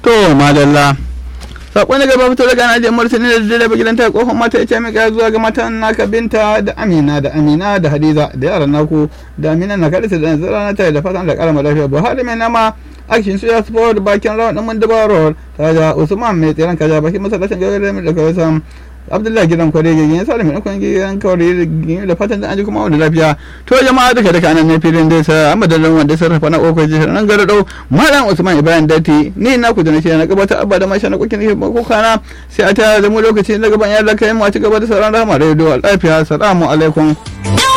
to madalla sakon da gaba fito daga najiyar martani da direba gidan ta kofar mata ya ce mika zuwa ga matan naka binta da amina da amina da hadiza da yaran naku da amina na kadita da nazara na tare da fatan da karama lafiya buhari mai nama action su ya sport bakin rawan din mun dabaror ta da usman mai tsiran kaja bakin masallacin gagara da kawai sam abdullahi gidan kware gigin ya salimin ikon gidan kawai da fatan da an ji kuma wanda lafiya to jama'a duka duka nan ne filin dai sa amma da wanda sarrafa na koko ji nan gara dau malam usman ibrahim dati ni na ku da nake na gabatar abba da masha na kokin ne ko kana sai a ta zama lokaci na gaban ya laka mu a ci gaba da sauran rahama radio lafiya assalamu alaikum